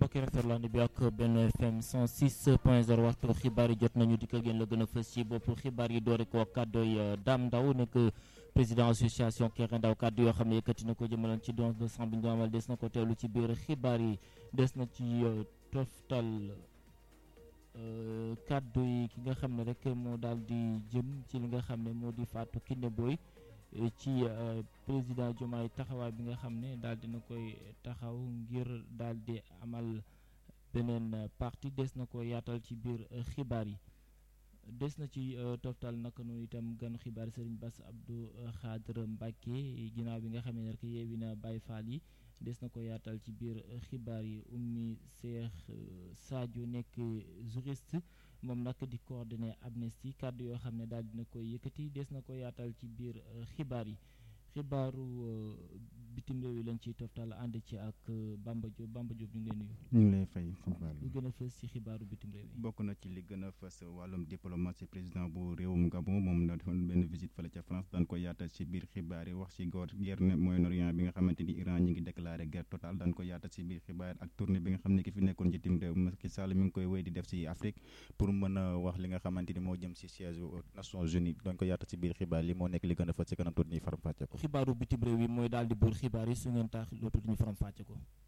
mbokk yi rafetlu ànd bi ak benn FM 106 point 0 waxtu xibaar yi jot nañu di ko gën la gën a fës ci bopp xibaar yi doore ko kàddooy Dame Ndaw nekk président association Kéré Ndaw kàddu yoo xam ne yëkkati na ko jëmalan ci don de sang bi ñu amal des na ko teewlu ci biir xibaar yi des na ci toftal kàddu yi ki nga xam ne rek moo daal di jëm ci li nga xam ne moo di Fatou Kiné Boy ci président Diomaye taxawaay bi nga xam ne daal dina koy taxaw ngir daal di amal beneen parti des na ko yaatal ci biir xibaar yi des na ci toftal naka noonu itam gan xibaar Serigne Bass Abdou Khadre Mbacké ginnaaw bi nga xam ne rek yeewi na Baye Fall yi des na ko yaatal ci biir xibaar yi Oumy Cheikh Sadio nekk juriste moom nag di coordonné Amnesty kàddu yoo xam ne daal dina koy yëkkati des na ko yaatal ci biir xibaar yi xibaaru bitim réew yi lañ ciy toftal ànd ci ak Bamba Diop Bamba Diop ñu ngi lay nuyu. ñu ngi lay fay xibaar lu gën a fës ci xibaaru bitim réew yi. bokk na ci li gën a fës wàllum diplomatie président bu réewum Gabon moom na defoon benn visite fële ca France daan ko yaatal ci biir xibaar yi wax ci góor guerre ne Moyen-Orient bi nga xamante ni Iran ñi ngi déclaré guerre totale daan ko yaatal ci biir xibaar ak tournée bi nga xam ne ki fi nekkoon ci tim réew Macky Sall mi ngi koy wéy di def ci Afrique pour mën a wax li nga xamante ni moo jëm ci siège Nations Unies daan ko yaatal ci biir xibaar li moo nekk li gën a fës ci kanam tuuti ñuy faram fàcce ko xibaaru bitim réew yi mooy daal di buur xibaar yi su ngeen tax loo tudd ñu faram fàcce ko